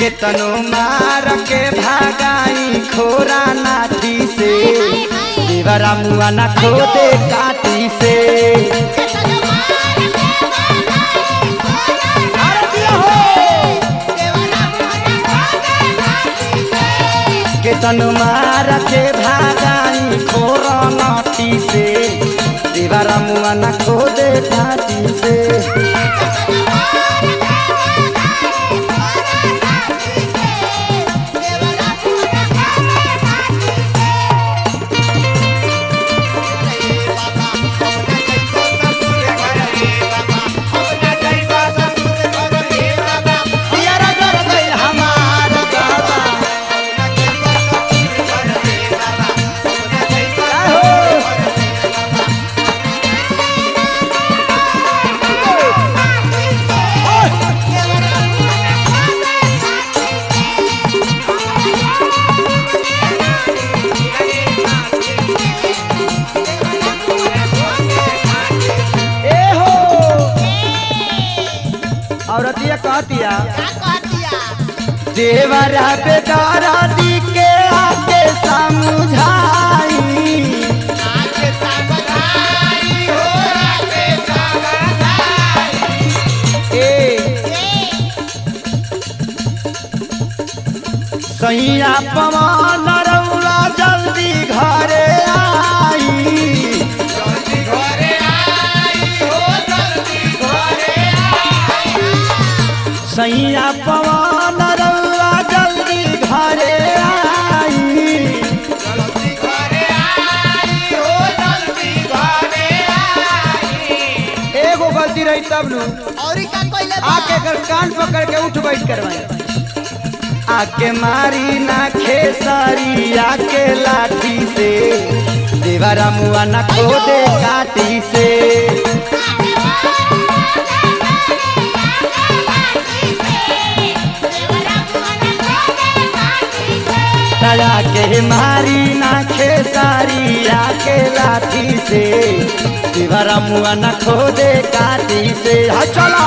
केतनो मार के भागाई खोरा नाठी से देवरा मुआ ना खोदे काटी से अरे दिया हो केतनो मार के भागाई खोरा नाठी से देवरा मुआ ना खोदे काटी से पियरा कर गइल हमार बाबा आहो ए हो औरतिया कहतिया देवरा बेदारा दी के आके समझाई ए सैया पवन रौला जल्दी घरे आई सैया पवन रौला जल्दी घरे आई एगो गलती रही तब नु और का कोइले बा आके कर कान पकड़ के उठ बैठ करवाए आके मारी ना खेसारी आके लाठी से देवरा मुआ ना खोदे काटी से तया के मारी ना खेसारी आके लाठी से देवरा मुआ ना खोदे काटी से हा चला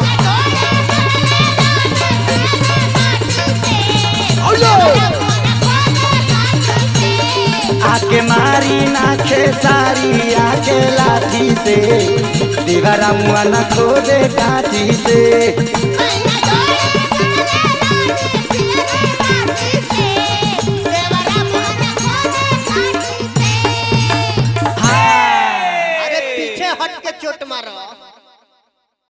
आके मारी ना खेसारी आके लाठी से दीवारा मुआ ना खोदे काठी से